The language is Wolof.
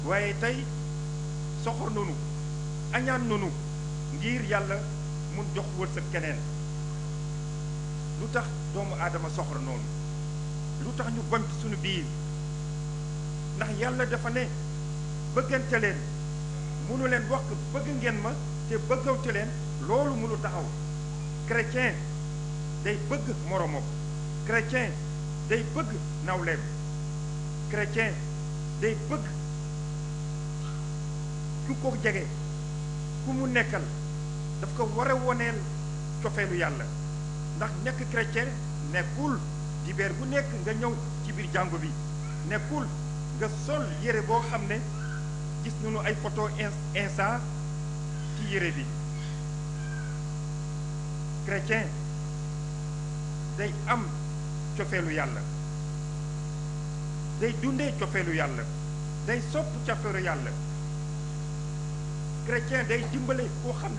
waaye tey soxor nanu añaan nanu ngir yàlla mun jox wërsëg keneen lu tax doomu aadama soxor noonu lu tax ñu bant suñu biir ndax yàlla dafa ne bëggante leen munu leen wax bëgg ngeen ma te bëggante leen loolu munu taxaw chrétien day bëgg moromam chrétien day bëgg nawleem chrétien day bëgg ku ko jege ku mu nekkal daf ko war a woneel cofeelu yàlla ndax nekk chrétien nekkul dibeer bu nekk nga ñëw ci biir jàngu bi nekkul nga sol yére boo xam ne gis nañu ay photo insa ci yére bi chrétien day am cofeelu yàlla day dundee cofeelu yàlla day sopp cofeelu yàlla chrétien day dimbale koo xam ne